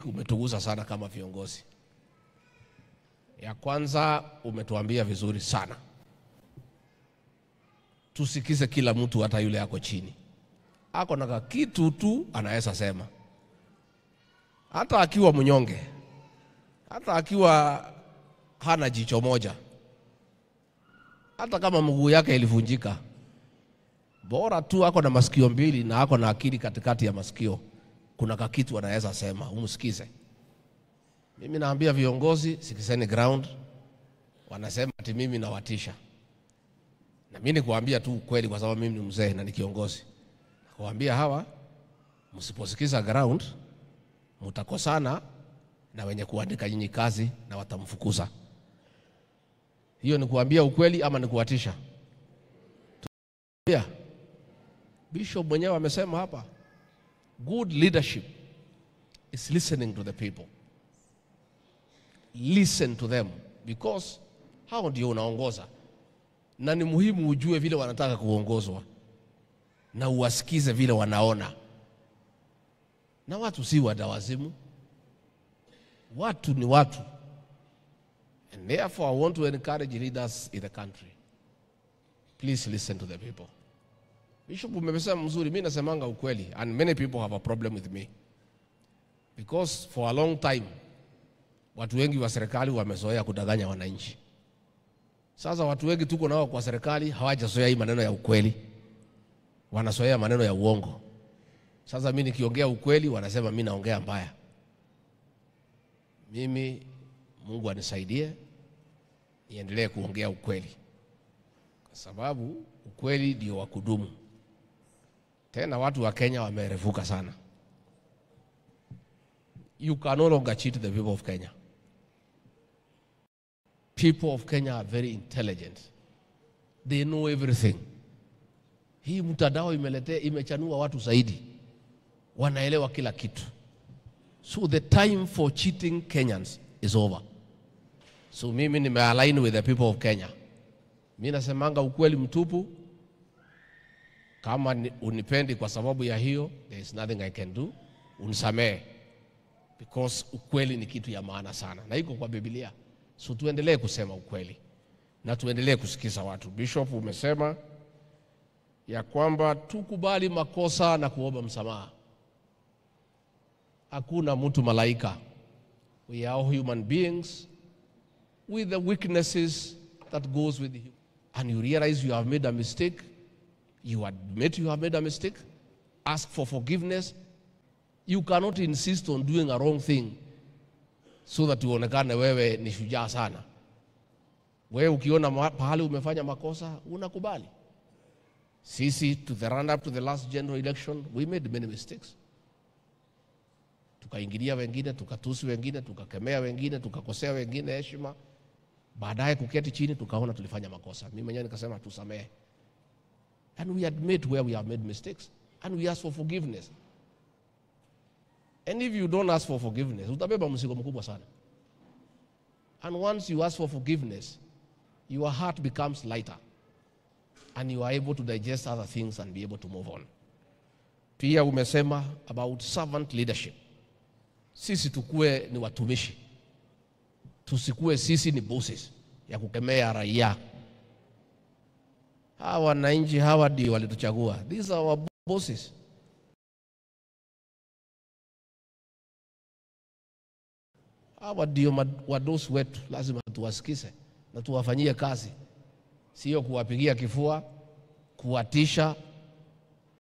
umetugusa sana kama viongozi. Ya kwanza umetuambia vizuri sana, tusikize kila mtu, hata yule ako chini, ako na kitu tu anaweza sema, hata akiwa mnyonge, hata akiwa hana jicho moja, hata kama mguu yake ilivunjika, bora tu ako na masikio mbili na ako na akili katikati ya masikio, kuna kakitu anaweza sema, umsikize. Mimi naambia viongozi, sikizeni ground. Wanasema ati mimi nawatisha, na mimi nikuambia tu ukweli, kwa sababu mimi ni mzee na ni kiongozi. Nakuambia hawa, msiposikiza ground, mtakosana na wenye kuandika nyinyi kazi na watamfukuza. Hiyo ni kuambia ukweli ama ni kuwatisha? Yeah. Bishop mwenyewe amesema hapa, good leadership is listening to the people. Listen to them because hao ndio unaongoza, na ni muhimu ujue vile wanataka kuongozwa na uwasikize vile wanaona. Na watu si wadawazimu, watu ni watu, and therefore I want to encourage leaders in the country, please listen to the people. Bishop umesema mzuri, mimi nasemanga ukweli and many people have a problem with me because for a long time watu wengi wa serikali wamezoea kudanganya wananchi. Sasa watu wengi tuko nao kwa serikali hawajazoea hii maneno ya ukweli, wanazoea maneno ya uongo. Sasa mimi nikiongea ukweli wanasema mimi naongea mbaya. Mimi Mungu anisaidie niendelee kuongea ukweli, kwa sababu ukweli ndio wa kudumu. Tena watu wa Kenya wamerefuka sana. You can no longer cheat the people of Kenya. People of Kenya are very intelligent. They know everything. Hii mtandao imeletea imechanua watu zaidi, wanaelewa kila kitu. So the time for cheating Kenyans is over. So mimi nimealign with the people of Kenya. Mimi nasemanga ukweli mtupu. Kama ni- unipendi kwa sababu ya hiyo, there is nothing I can do. Unisamehe because ukweli ni kitu ya maana sana na iko kwa Biblia. So tuendelee kusema ukweli na tuendelee kusikiza watu. Bishop, umesema ya kwamba tukubali makosa na kuomba msamaha. Hakuna mtu malaika. We are all human beings with the weaknesses that goes with you. And you realize you have made a mistake. You admit you have made a mistake. Ask for forgiveness. You cannot insist on doing a wrong thing so that uonekane wewe ni shujaa sana. Wewe ukiona ma- pahali umefanya makosa unakubali. Sisi to the run up to the last general election we made many mistakes. Tukaingilia wengine, tukatusi wengine, tukakemea wengine, tukakosea wengine heshima. Baadaye kuketi chini tukaona tulifanya makosa. Mimi mwenyewe nikasema tusamehe. And we admit where we have made mistakes and we ask for forgiveness. And if you don't ask for forgiveness, utabeba mzigo mkubwa sana. And once you ask for forgiveness, your heart becomes lighter and you are able to digest other things and be able to move on. Pia umesema about servant leadership. Sisi tukue ni watumishi, tusikue sisi ni bosses ya kukemea raia. Hawa wananchi hawa ndio walituchagua, these are our bosses. Hawa ndio mad- wadosi wetu, lazima tuwasikize na tuwafanyie kazi, sio kuwapigia kifua, kuwatisha